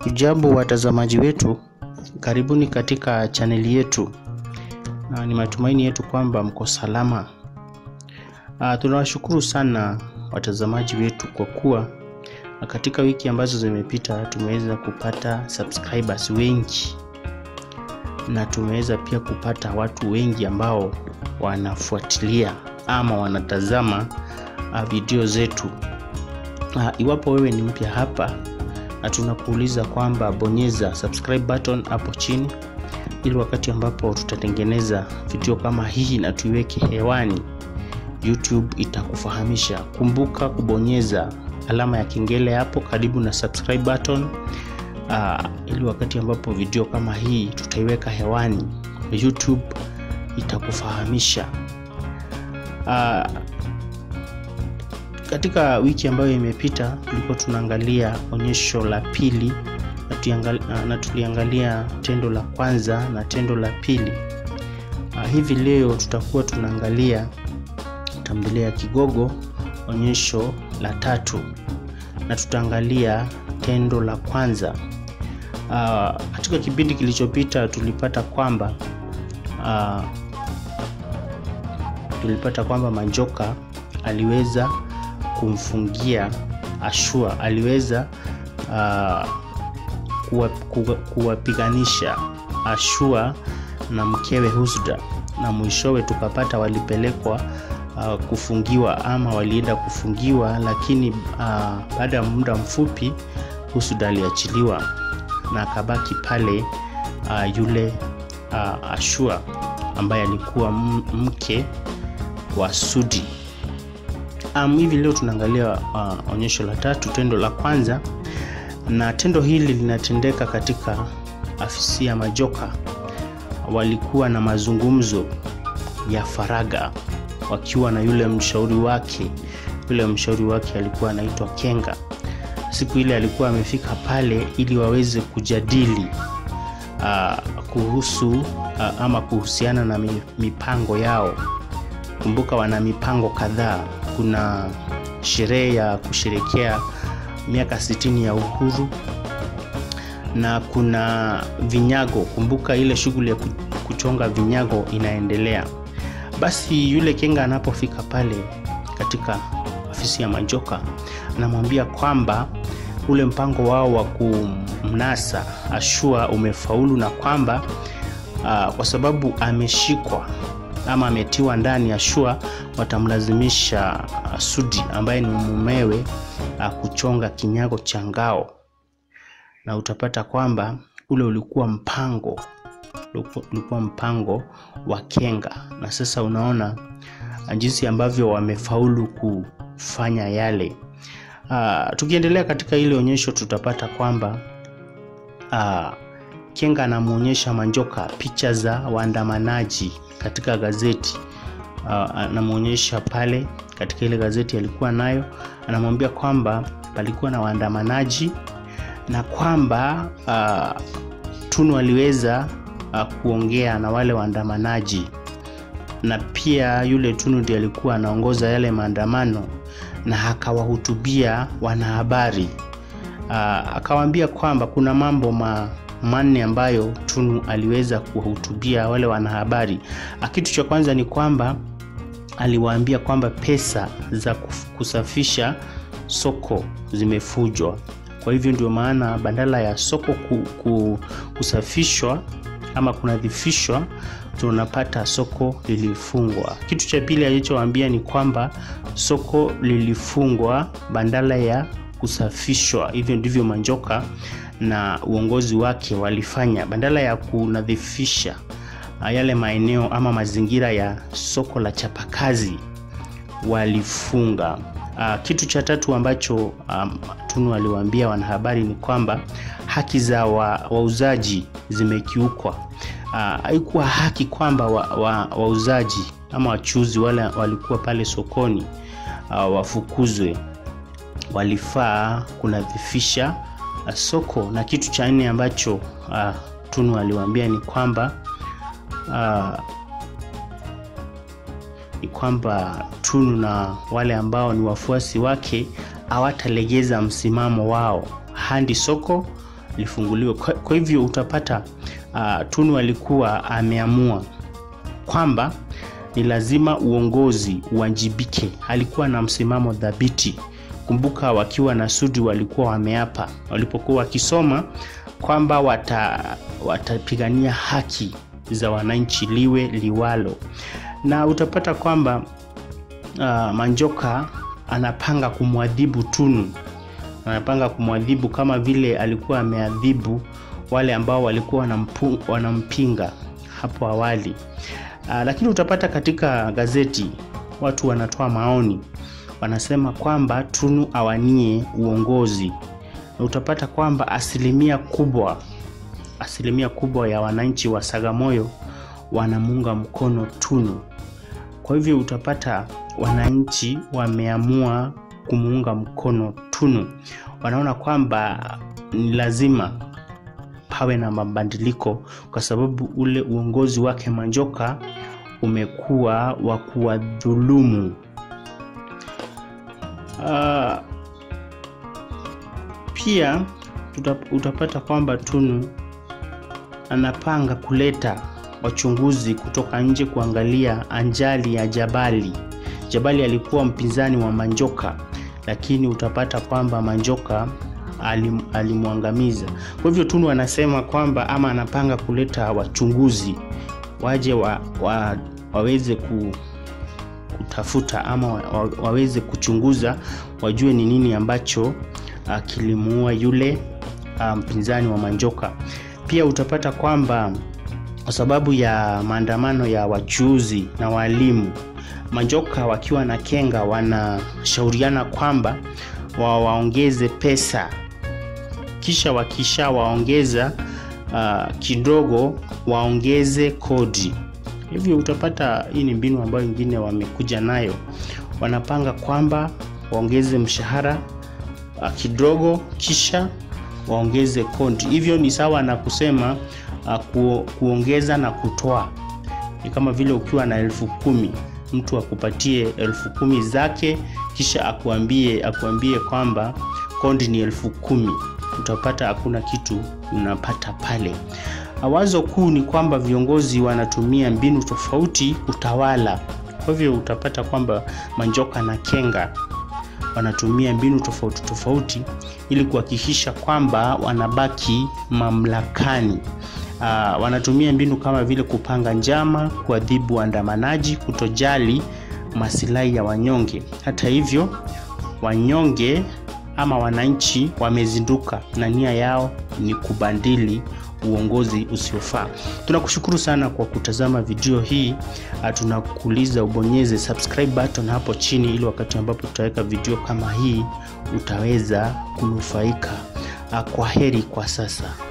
Ujambo watazamaji wetu, karibuni katika chaneli yetu, na ni matumaini yetu kwamba mko salama. Ah, tunawashukuru sana watazamaji wetu kwa kuwa na katika wiki ambazo zimepita tumeweza kupata subscribers wengi na tumeweza pia kupata watu wengi ambao wanafuatilia ama wanatazama ah, video zetu. Ah, iwapo wewe ni mpya hapa na tunakuuliza kwamba bonyeza subscribe button hapo chini ili wakati ambapo tutatengeneza video kama hii na tuiweke hewani YouTube itakufahamisha. Kumbuka kubonyeza alama ya kengele hapo karibu na subscribe button uh, ili wakati ambapo video kama hii tutaiweka hewani YouTube itakufahamisha. Uh, katika wiki ambayo imepita tulikuwa tunaangalia onyesho la pili na, tuiangal- na tuliangalia tendo la kwanza na tendo la pili. Uh, hivi leo tutakuwa tunaangalia tamthilia ya Kigogo onyesho la tatu na tutaangalia tendo la kwanza. Uh, katika kipindi kilichopita tulipata kwamba uh, tulipata kwamba Manjoka aliweza kumfungia Ashua, aliweza uh, kuwa- kuwa- kuwapiganisha Ashua na mkewe Husda, na mwishowe tukapata walipelekwa uh, kufungiwa ama walienda kufungiwa, lakini uh, baada ya muda mfupi Husda aliachiliwa na akabaki pale uh, yule uh, Ashua ambaye alikuwa m- mke wa Sudi. Um, hivi leo tunaangalia uh, onyesho la tatu, tendo la kwanza, na tendo hili linatendeka katika afisi ya Majoka. Walikuwa na mazungumzo ya faraga wakiwa na yule mshauri wake. Yule mshauri wake alikuwa anaitwa Kenga. Siku ile alikuwa amefika pale ili waweze kujadili uh, kuhusu uh, ama kuhusiana na mi- mipango yao. Kumbuka wana mipango kadhaa. Kuna sherehe ya kusherekea miaka 60 ya uhuru na kuna vinyago. Kumbuka ile shughuli ya ku- kuchonga vinyago inaendelea. Basi yule Kenga anapofika pale katika ofisi ya Majoka, anamwambia kwamba ule mpango wao wa kumnasa Ashua umefaulu na kwamba uh, kwa sababu ameshikwa ama ametiwa ndani Ashua, watamlazimisha uh, Sudi ambaye ni mumewe uh, kuchonga kinyago cha ngao, na utapata kwamba ule ulikuwa mpango ulikuwa- ulikuwa mpango wa Kenga, na sasa unaona uh, jinsi ambavyo wamefaulu kufanya yale. Uh, tukiendelea katika ile onyesho tutapata kwamba uh, Kenga anamwonyesha Manjoka picha za waandamanaji katika gazeti. Uh, anamwonyesha pale katika ile gazeti alikuwa nayo, anamwambia kwamba palikuwa na waandamanaji na kwamba uh, Tunu aliweza uh, kuongea na wale waandamanaji na pia yule Tunu ndiye alikuwa anaongoza yale maandamano na akawahutubia wanahabari. Uh, akawaambia kwamba kuna mambo ma, manne ambayo Tunu aliweza kuwahutubia wale wanahabari. Ah, Kitu cha kwanza ni kwamba aliwaambia kwamba pesa za kuf- kusafisha soko zimefujwa. Kwa hivyo ndio maana badala ya soko ku, ku, kusafishwa ama kunadhifishwa tunapata soko lilifungwa. Kitu cha pili alichowaambia ni kwamba soko lilifungwa badala ya kusafishwa. Hivyo ndivyo Manjoka na uongozi wake walifanya, badala ya kunadhifisha ah, yale maeneo ama mazingira ya soko la chapakazi walifunga. Uh, kitu cha tatu ambacho um, Tunu aliwaambia wanahabari ni kwamba haki za wa- wauzaji zimekiukwa. Ah, haikuwa haki kwamba wauzaji wa, wauzaji ama wachuzi wale walikuwa pale sokoni uh, wafukuzwe. Walifaa kunadhifisha uh, soko. Na kitu cha nne ambacho uh, Tunu aliwaambia ni kwamba uh, ni kwamba Tunu na wale ambao ni wafuasi wake hawatalegeza msimamo wao hadi soko lifunguliwe. Kwa, kwa hivyo utapata uh, Tunu alikuwa ameamua kwamba ni lazima uongozi uwajibike. Alikuwa na msimamo dhabiti. Kumbuka, wakiwa na Sudi walikuwa wameapa walipokuwa wakisoma kwamba wata, watapigania haki za wananchi liwe liwalo, na utapata kwamba uh, Manjoka anapanga kumwadhibu Tunu, anapanga kumwadhibu kama vile alikuwa ameadhibu wale ambao walikuwa wanampu, wanampinga hapo awali. Uh, lakini utapata katika gazeti watu wanatoa maoni, wanasema kwamba Tunu awanie uongozi, na utapata kwamba asilimia kubwa asilimia kubwa ya wananchi wa Sagamoyo wanamuunga mkono Tunu. Kwa hivyo utapata wananchi wameamua kumuunga mkono Tunu, wanaona kwamba ni lazima pawe na mabadiliko kwa sababu ule uongozi wake Manjoka umekuwa wa kuwadhulumu. Uh, pia utapata kwamba Tunu anapanga kuleta wachunguzi kutoka nje kuangalia anjali ya Jabali. Jabali alikuwa mpinzani wa Manjoka, lakini utapata kwamba Manjoka alim, alimwangamiza. Kwa hivyo Tunu anasema kwamba ama anapanga kuleta wachunguzi waje wa, wa, waweze ku, kutafuta ama wa, waweze kuchunguza wajue ni nini ambacho uh, kilimuua yule mpinzani um, wa Manjoka. Pia utapata kwamba kwa sababu ya maandamano ya wachuuzi na walimu, Manjoka wakiwa na Kenga wanashauriana kwamba wa waongeze pesa, kisha wakisha waongeza uh, kidogo waongeze kodi. Hivyo utapata hii ni mbinu ambayo ingine wamekuja nayo, wanapanga kwamba waongeze mshahara uh, kidogo kisha waongeze kodi. Hivyo ni sawa na kusema uh, ku, kuongeza na kutoa. Ni kama vile ukiwa na elfu kumi mtu akupatie elfu kumi zake kisha akuambie akuambie kwamba kodi ni elfu kumi utapata hakuna kitu unapata pale. Wazo kuu ni kwamba viongozi wanatumia mbinu tofauti kutawala. Kwa hivyo utapata kwamba Manjoka na Kenga wanatumia mbinu tofauti tofauti ili kuhakikisha kwamba wanabaki mamlakani. Uh, wanatumia mbinu kama vile kupanga njama, kuadhibu waandamanaji, kutojali masilahi ya wanyonge. Hata hivyo, wanyonge ama wananchi wamezinduka na nia yao ni kubadili uongozi usiofaa. Tunakushukuru sana kwa kutazama video hii. Tunakuuliza ubonyeze subscribe button hapo chini, ili wakati ambapo tutaweka video kama hii utaweza kunufaika. Kwa heri kwa sasa.